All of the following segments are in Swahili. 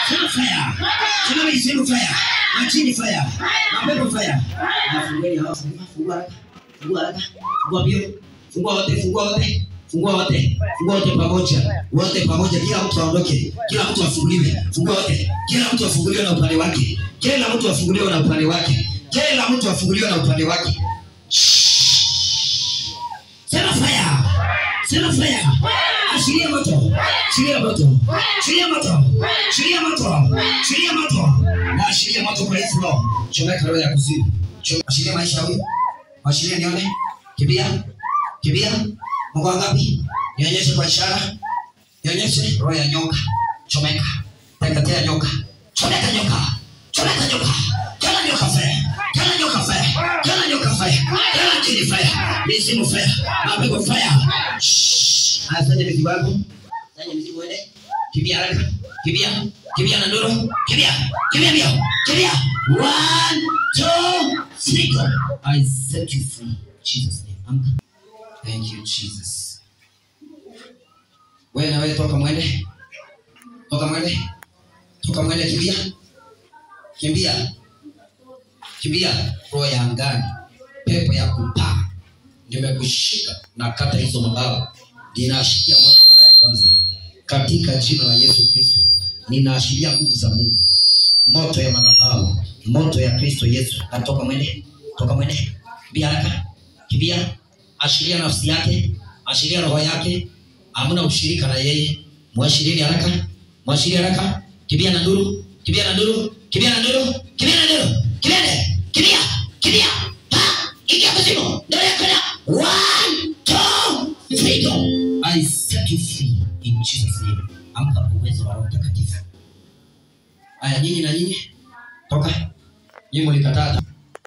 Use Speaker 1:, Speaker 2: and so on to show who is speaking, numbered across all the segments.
Speaker 1: Sema fire. Sema mizimu fire. Majini fire. Mapepo fire. Na fungueni hao. Fungua haraka. Fungua haraka. Fungua bio. Fungua wote, fungua wote. Fungua wote. Fungua wote pamoja. Wote pamoja. Kila mtu aondoke. Kila mtu afunguliwe. Fungua wote. Kila mtu afunguliwe na upande wake. Kila mtu afunguliwe na upande wake. Kila mtu afunguliwe na upande wake. Sema fire. Sema fire. Ashiria moto. Ashiria moto. Ashiria moto. Ashiria moto. Ashiria moto. Na ashiria moto kwa hii floor. Chomeka roho ya kuzimu. Chom- Ashiria maisha ya huyu. Ashiria nione. Kimbia. Kimbia. Mungu wangapi? Nionyeshe kwa ishara. Nionyeshe roho ya nyoka. Chomeka. Teketea nyoka. Chomeka nyoka. Chomeka nyoka. Kila nyoka fire. Kila nyoka fire. Kila nyoka fire. Kila jini fire. Mizimu fire. Mapepo fire. Shhh. Haya, fanya mizimu yako. Fanya mizimu uende. Kimbia haraka. Kimbia. Kimbia na ndoro. Kimbia. Kimbia mbio. Kimbia. One, two, three, go. I set you free. Jesus name. Amka. Thank you, Jesus. Wewe na wewe toka mwende. Toka mwende. Toka mwende kimbia. Kimbia. Kimbia. Roho ya angani. Pepo ya kupaa. Nimekushika na kata hizo mabawa. Ninaashiria moto mara ya kwanza. Katika jina la Yesu Kristo. Ninaashiria nguvu za Mungu. Moto ya madhabahu. Moto ya Kristo Yesu. Natoka mwende. Toka mwende. Kimbia haraka. Kimbia. Ashiria nafsi yake. Ashiria roho yake. Hamna ushirika na yeye. Mwashirieni haraka. Mwashiria haraka. Kimbia na nduru. Kimbia na nduru. Kimbia na nduru. Kimbia na nduru. Kimbia. Kimbia. Kimbia. Pa. Ingia kuzimu. Ndio yako na. One, two, three, go. I set you free in Jesus name. Amka kwa uwezo wa Roho Mtakatifu. Aya, nyinyi na nyinyi toka. Nyinyi mlikataa.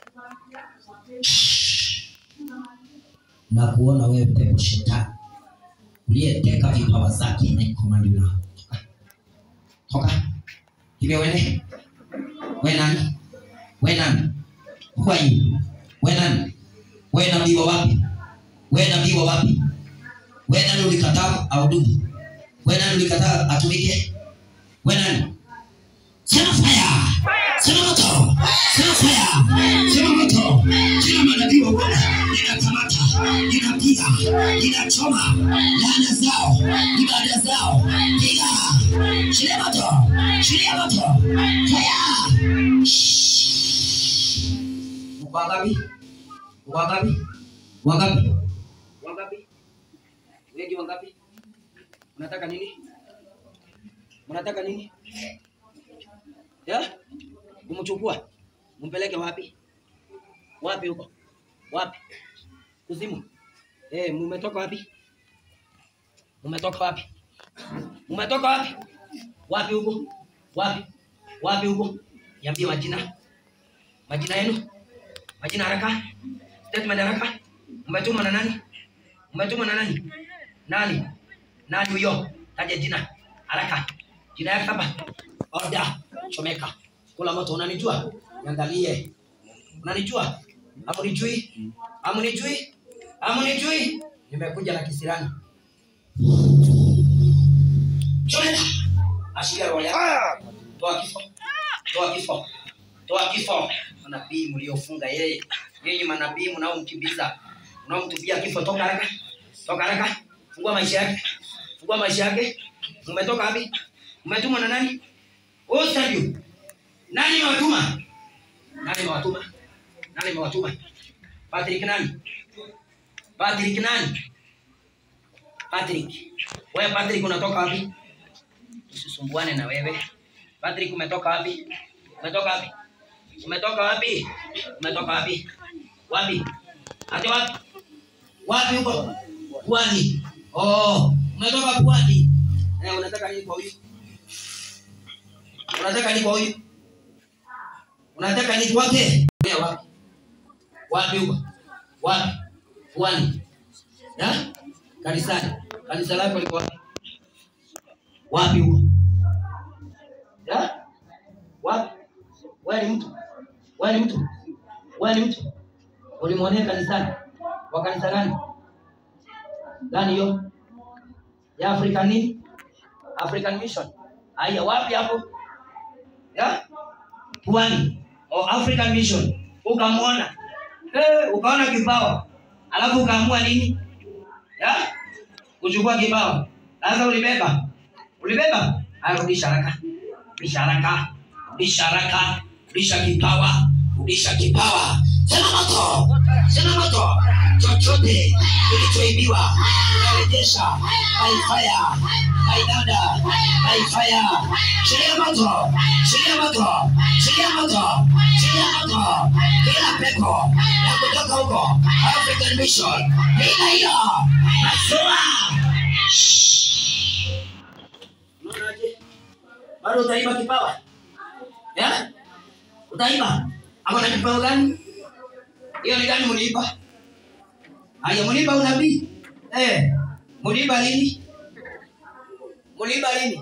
Speaker 1: Na kuona wewe pepo shetani uliyeteka vipawa zake na ikomandi lao. Toka. Toka. Hivyo wene. We nani? We nani? Who are you? We nani? We nabii wa wapi? We nabii wa wapi? We nani ulikataa ahudumu? We nani ulikataa atumike? We nani? Sema fire! Sema moto! Sema fire! Sema moto! Kila manabii wa Bwana ninakamata, ninapiga, ninachoma laana zao, ibada zao, piga! Shiria moto! Shiria moto! Fire! Shhh. Uko wangapi? Uko wangapi? Wangapi? Wangapi? Wengi wangapi? Unataka nini? Unataka nini? Ya? Umchukua. Umpeleke wapi? Wapi huko? Wapi? Kuzimu. Eh, mumetoka wapi? Mumetoka wapi? Mumetoka wapi? Wapi huko? Wapi? Wapi huko? Niambie majina. Majina yenu? Majina haraka. Statement haraka. Umetumwa na nani? Umetumwa na nani? Nani? Nani huyo? Taja jina. Haraka. Jina yake hapa. Order. Chomeka. Kula moto unanijua? Niangalie. Unanijua? Hamunijui? Hamunijui? Hamunijui? Nimekuja na kisirani. Chomeka. Ashiria roho yako. Toa kifo. Toa kifo. Toa kifo. Manabii mliofunga yeye. Nyinyi manabii mnaomkimbiza. Mnaomtupia kifo toka haraka. Toka haraka. Fungua maisha yake. Fungua maisha yake. Umetoka wapi? Umetumwa na nani? Wewe Sadio. Nani mewatuma? Nani mewatuma? Nani mewatuma? Patrick nani? Patrick nani? Patrick. Wewe Patrick unatoka wapi? Usisumbuane na wewe. Patrick umetoka wapi? Umetoka wapi? Umetoka wapi? Umetoka wapi? Wapi? Ati wapi? Wapi huko? Pwani. Oh, umetoka pwani. Eh, unataka nini kwa huyu? Unataka nini kwa huyu? Unataka nini kwake? Wewe wapi? Wapi huko? Wapi? Pwani. Ya? Kanisani. Kanisa lako liko wapi? Wapi huko? Ya? Wapi? Wewe ni mtu? Wewe ni mtu? Wewe ni mtu? Ulimwonea kanisani? Wa kanisa gani? Gani hiyo? Ya African nini? African Mission. Haya, wapi hapo? ya pwani o African Mission ukamwona eh, ukaona kipawa alafu ukaamua nini ya kuchukua kipawa sasa ulibeba ulibeba haya rudisha haraka rudisha haraka rudisha haraka rudisha kipawa rudisha kipawa sema moto sema moto chochote kilichoibiwa narejesha by fire by thunder by fire shiria moto shiria moto shiria moto shiria moto kila pepo ya kutoka huko African Mission bila hiyo nasua Unaonaje? bado utaiba kipawa ya utaiba ama na kipawa gani hiyo ni gani muliiba haya muliiba unabii eh muliiba lini muliiba lini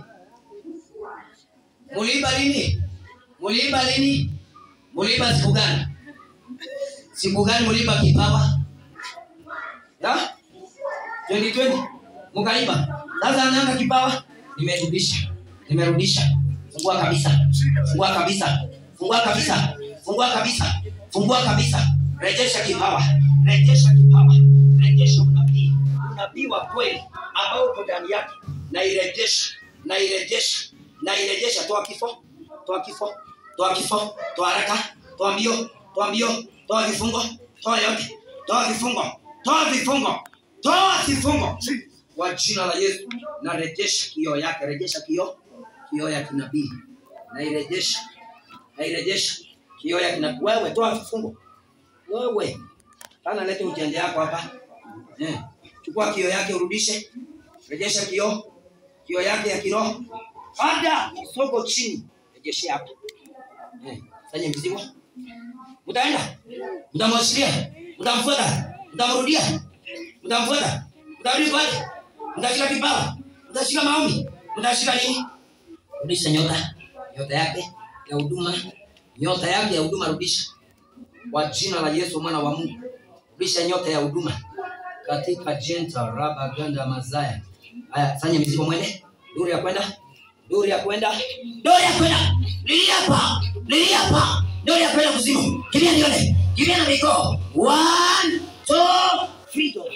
Speaker 1: muliiba lini muliiba lini muliiba siku gani siku gani muliiba kipawa ya 2020 mukaiba sasa anaanga kipawa nimerudisha nimerudisha fungua kabisa fungua kabisa fungua kabisa fungua kabisa fungua kabisa rejesha kipawa rejesha kipawa rejesha unabii unabii wa kweli ambao uko ndani yake na irejesha na irejesha na irejesha toa kifo toa kifo toa kifo toa haraka toa mbio toa mbio toa vifungo toa yote toa vifungo toa vifungo toa vifungo kwa jina la Yesu na rejesha kioo yake rejesha kioo kioo ya kinabii na irejesha na irejesha kioo ya kinabii wewe toa vifungo wewe kana lete ujanja yako hapa eh chukua kioo yake urudishe rejesha kioo kioo yake ya kiroho ada soko chini rejeshe hapa eh fanya mzigo utaenda utamwashiria utamfuata utamrudia utamfuata utarudi kwake utashika kipawa utashika maombi utashika nini rudisha nyota nyota yake ya huduma nyota yake ya huduma rudisha kwa jina la yesu mwana wa mungu rudisha nyota ya huduma katika jenta raba ganda mazaya haya fanya mizigo mwende duri ya kwenda duri ya kwenda duri ya kwenda lilia hapa lilia hapa duri ya kwenda kuzimu kimbia nione kimbia na miguu one two three go.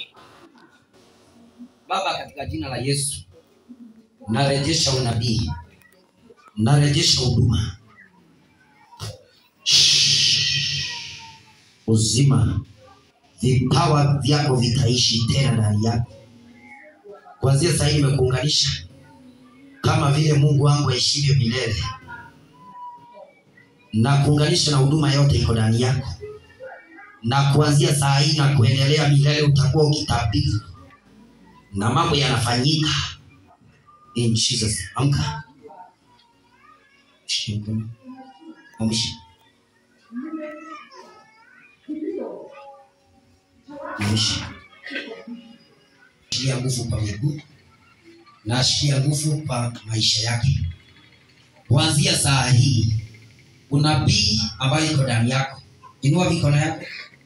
Speaker 1: baba katika jina la yesu narejesha unabii narejesha huduma uzima vipawa vyako vitaishi tena ndani yako kwanzia sahii nimekuunganisha kama vile mungu wangu aishivyo milele na kuunganisha na huduma yote iko ndani yako na kuanzia saa hii na kuendelea milele utakuwa ukitabiri na mambo yanafanyika in jesus amka Shika mkono. Amsha. Amsha. Shikia nguvu kwa miguu na ashikia nguvu kwa maisha yake kuanzia saa hii unabii ambayo iko ndani yako inua mikono yako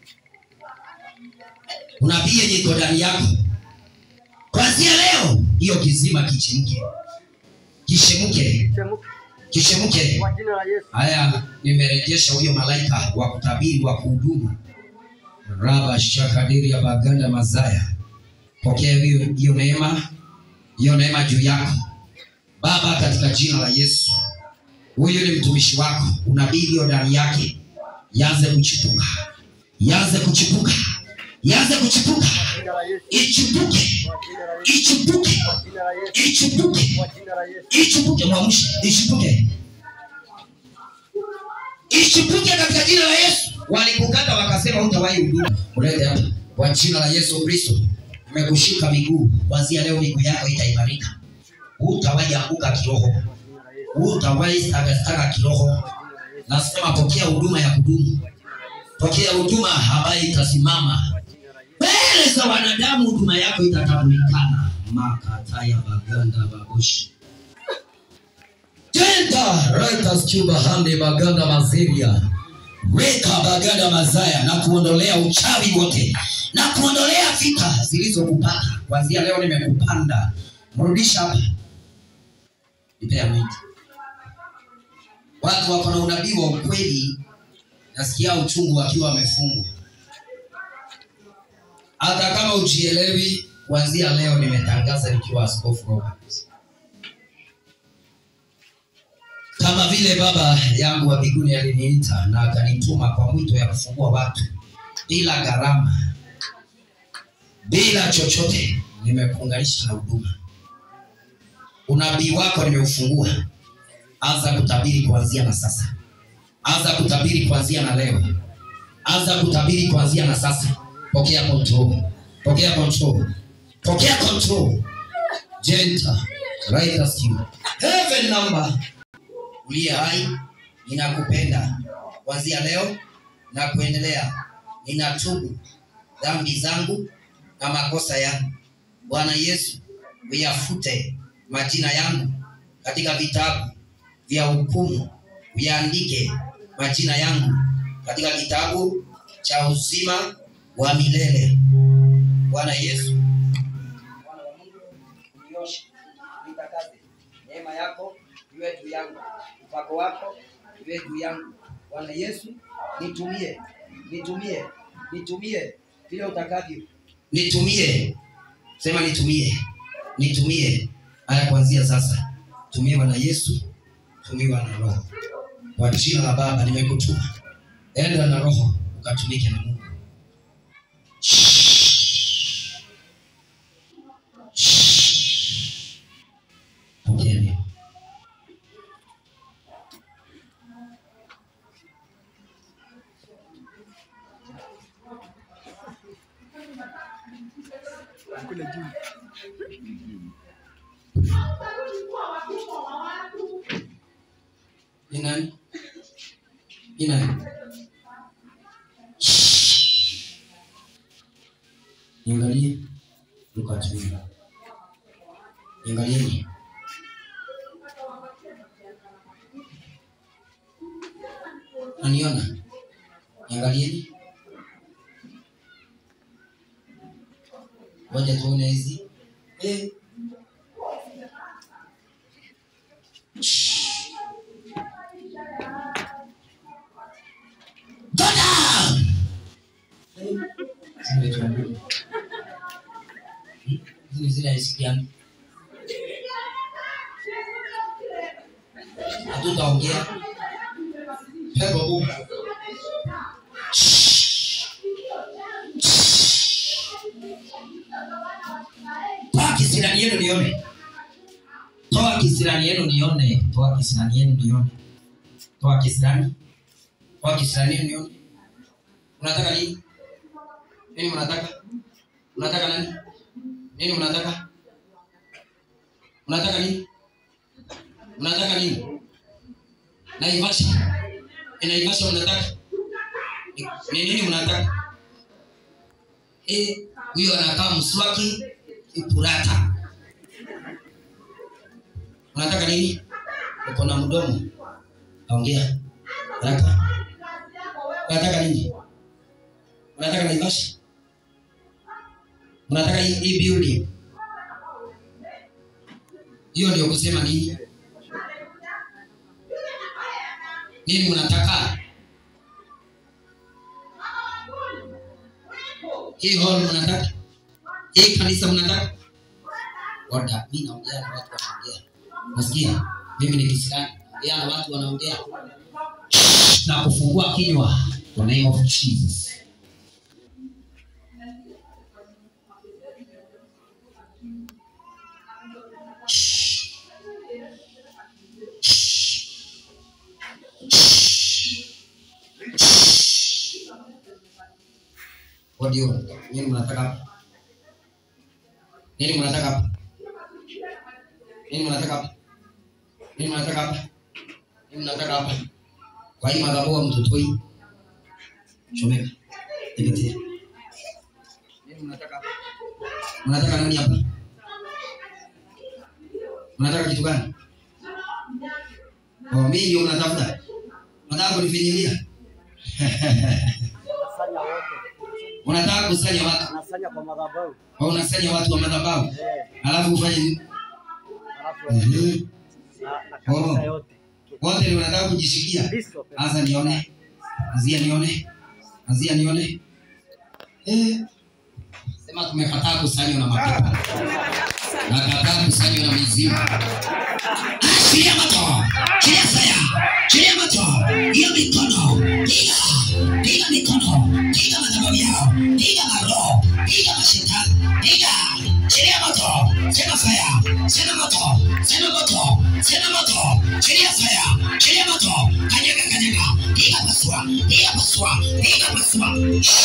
Speaker 1: unabii yenye iko ndani yako kuanzia leo hiyo kizima kichemke kishemuke kishemuke
Speaker 2: Kwa jina la Yesu.
Speaker 1: haya nimerejesha huyo malaika wa kutabiri wa kuhudumu raba shakadiri ya baganda mazaya pokea hiyo hiyo neema hiyo neema juu yako baba katika jina la yesu huyu ni mtumishi wako unabii iliyo ndani yake yanze kuchipuka yanze kuchipuka yanze kuchipuka
Speaker 2: Jina la Yesu.
Speaker 1: ichipuke
Speaker 2: Kwa jina la Yesu.
Speaker 1: ichipuke
Speaker 2: Jina la Yesu.
Speaker 1: ichipuke
Speaker 2: Kwa jina la Yesu.
Speaker 1: ichipuke mwamshe ichipuke ichipuke katika jina la yesu walikukata wakasema utawahi huduma ulete hapa kwa jina la yesu kristo nimekushika miguu kwanzia leo miguu yako itaimarika utawahi anguka kiroho utawahi stagastaga kiroho nasema pokea huduma ya kudumu pokea huduma ambayo itasimama mbele za wanadamu huduma yako itatambulikana makataya baganda babushi tenda raitas cuba hande baganda maziria weka baganda mazaya na kuondolea uchawi wote na kuondolea vita zilizokupata kwanzia leo nimekupanda mrudisha hapa nipea mwiti watu wako na unabii wa ukweli nasikia uchungu wakiwa wamefungwa hata kama ujielewi kuanzia leo nimetangaza nikiwa askofu Robert kama vile baba yangu wa mbinguni aliniita na akanituma kwa mwito ya kufungua watu bila gharama bila chochote nimekuunganisha na huduma unabii wako nimeufungua anza kutabiri kuanzia na sasa anza kutabiri kuanzia na leo anza kutabiri kuanzia na sasa pokea control pokea control pokea control gentle right as you heaven number uliye hai ninakupenda kuanzia leo na kuendelea ninatubu dhambi zangu na makosa yangu bwana yesu uyafute majina yangu katika vitabu vya hukumu uyaandike majina yangu katika kitabu cha uzima wa milele bwana yesu Bwana wa Mungu, unioshe, nitakaze. Neema yako iwe juu yangu, upako wako iwe juu yangu. Bwana Yesu, nitumie, nitumie, nitumie vile utakavyo. Nitumie, sema nitumie, nitumie. Haya, kuanzia sasa tumiwa na Yesu, tumiwa na Roho. Kwa jina la Baba nimekutuma, enda na Roho ukatumike na Mungu. Pokea neema.
Speaker 2: Kule juu.
Speaker 1: Ni nani? Ni nani? Niangalie Luka tumi. Niangalieni. Naniona? Niangalieni. Ngoja tuone hizi. Eh. Go down! Zimetuambia. Hmm? Hizi zile haisikiani. Hatutaongea. Pepo bubu. Toa kisirani yenu nione. Toa kisirani yenu nione. Toa kisirani yenu nione. Toa kisirani. Toa kisirani yenu nione. Unataka nini? Nini mnataka? Unataka nani? Nini mnataka? Unataka nini? Unataka nini? Naivasha. Ni Naivasha unataka? Ni- Ni nini mnataka? Eh, huyo anakaa mswaki ipurata. Unataka nini? Uko na mdomo. Ongea. Haraka. Unataka nini? Unataka Naivasha? Unataka hii hii building? Hiyo ndio kusema nini? Nini mnataka? Hii hall mnataka? Hii kanisa mnataka? Oda, mimi naongea na watu wanaongea. Nasikia? Mimi ni Kiislamu. Naongea na watu wanaongea. Na kufungua kinywa. The name of Jesus. Audio. Nini mnataka hapa? Nini mnataka hapa? Nini mnataka hapa? Nini mnataka hapa? Nini mnataka hapa? Kwa hii madhabahu ya mtotoi. Chomeka. Teketea. Nini mnataka hapa? Mnataka nani hapa? Mnataka kitu gani? Oh, mimi ndio mnatafuta. Mnataka kunifinyilia?
Speaker 2: Nasanya wote.
Speaker 1: Unataka kusanya watu.
Speaker 2: Nasanya kwa madhabahu.
Speaker 1: Au unasanya watu wa madhabahu.
Speaker 2: Eh,
Speaker 1: Alafu ufanye nini?
Speaker 2: alafu
Speaker 1: Mhm.
Speaker 2: na, na kanisa
Speaker 1: Oh.
Speaker 2: yote.
Speaker 1: wote ni wanataka kujishikia
Speaker 2: List of
Speaker 1: sasa nione azia nione azia nione eh. sema tumekataa kusanywa na mapepo nakataa kusanywa na mizimu chilia moto chilia faya chilia moto hiyo mikono piga piga mikono piga madhabahu yao piga maroho piga mashetani piga chilia moto sema faya sema moto sema moto sema moto chilia faya chilia moto kanyaga kanyaga piga pasua piga pasua piga pasua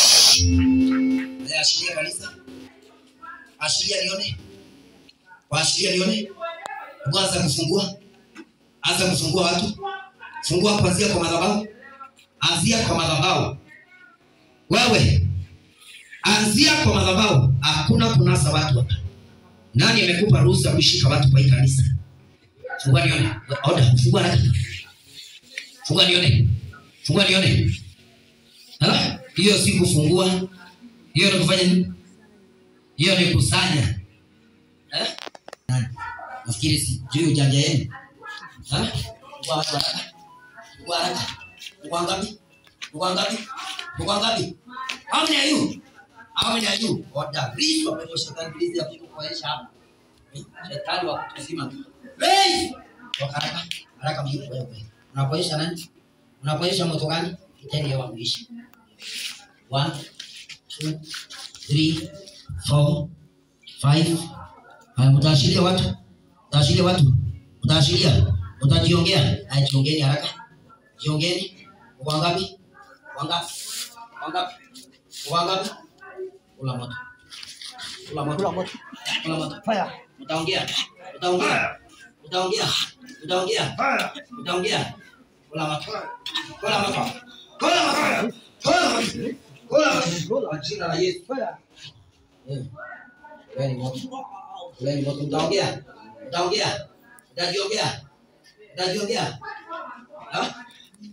Speaker 1: Eh, ashiria kanisa ashiria nione waashiria nione kwanza kufungua anza kufungua watu fungua kuanzia kwa madhabahu anzia kwa madhabahu wewe anzia kwa madhabahu hakuna kunasa watu hapa nani amekupa ruhusa kushika watu kwa hii kanisa fungua nione oda fungua haraka fungua nione fungua nione Ha? hiyo si kufungua hiyo ni kufanya nini hiyo ni kusanya Eh? Nani? nafikiri sijui ujanja yenu Ha? Fungua watu haraka fungua haraka fungua ngapi fungua ngapi fungua ngapi how many are you how many are you oda please wapewe shetani please ya kukuonyesha hapa Eh, shetani wa kutuzima please toka haraka haraka mjue wewe unapoesha nani unapoesha moto gani kitenge wangu ishi one two three four five Haya, utaashiria watu utaashiria watu utaashiria utajiongea haya jiongeni haraka jiongeni wangapi wangapi wangapi wangapi kula moto kula moto
Speaker 2: Kula moto.
Speaker 1: kula moto
Speaker 2: Fire.
Speaker 1: utaongea utaongea utaongea utaongea utaongea kula moto kula moto kula moto kula moto kula moto kwa jina la Yesu
Speaker 2: Fire.
Speaker 1: Eh. Kuleni moto. Kuleni moto. Utaongea. Utaongea. Utajiongea. Utajiongea. Ha?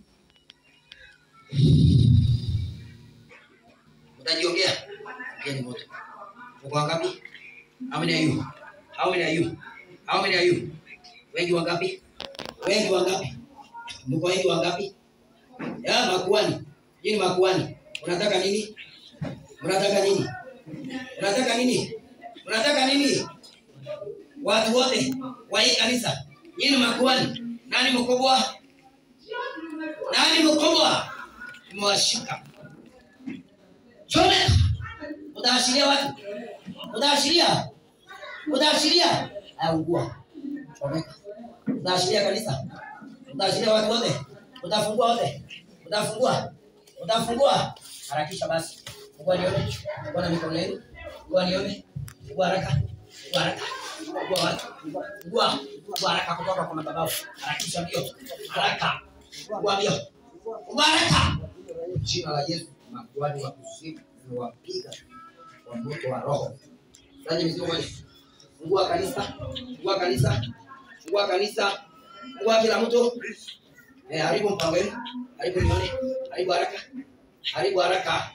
Speaker 1: Utajiongea. Kuleni moto. Uko wangapi? How many are you? How many are you? How many are you? Wengi wangapi? Wengi wangapi? Mko wengi wangapi? Ya makuani. Hii ni makuani. Unataka nini? Unataka nini? Unataka nini? Unataka nini? Watu wote wa hii kanisa, nyinyi makuhani, nani mkubwa? Nani mkubwa? Mmewashika. Chome. Utaashiria watu. Utaashiria. Utaashiria. Aungua. Chomeka. Utaashiria kanisa. Utaashiria watu wote. Utafungua wote. Utafungua. Utafungua. Harakisha basi. Fungua nione. Fungua na mikono yenu. Fungua nione. Fungua haraka. Fungua haraka. Fungua watu. Fungua. Fungua haraka kutoka kwa madhabahu. Harakisha mbio. Haraka. Fungua mbio. Fungua haraka. Jina la Yesu. Makuhani wa kusifu wapiga kwa moto wa roho. Sasa mzigo moja. Fungua kanisa. Fungua kanisa. Fungua kanisa. Fungua kila mtu. Eh, haribu mpango wenu. Haribu nione. Haribu haraka. Haribu haraka.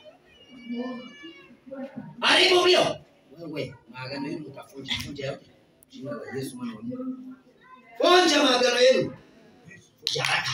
Speaker 1: Haribu mbio. Wewe, maagano yenu mtafunja. Funja yote. Jina la Yesu mwana wa Mungu. Funja maagano yenu. Funja haraka.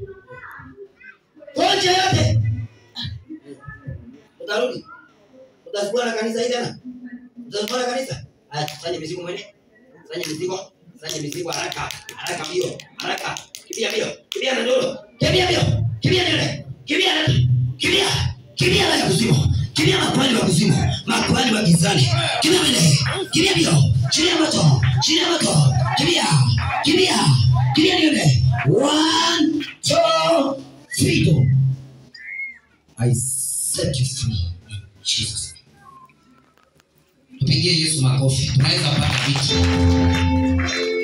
Speaker 1: Funja yote. Utarudi. Utazikuwa na kanisa hili tena. Utazikuwa na kanisa. Haya, fanye mizigo mwene. Fanye mizigo. Fanye mizigo haraka. Haraka mbio. Haraka. Kimbia mbio. Kimbia na ndoro. Kimbia mbio. Kimbia ndoro. Kimbia na Kimbia. Kimbia na kuzimu. Kimbia makwani wa kuzimu. Makwani wa gizani. Kimbia mbele. Kimbia mbio. Chilia moto. Chilia moto. Kimbia. Kimbia. Kimbia nione. One, two, three, go. I set you free in Jesus. name. Tupigie Yesu makofi. Tunaweza pata vitu.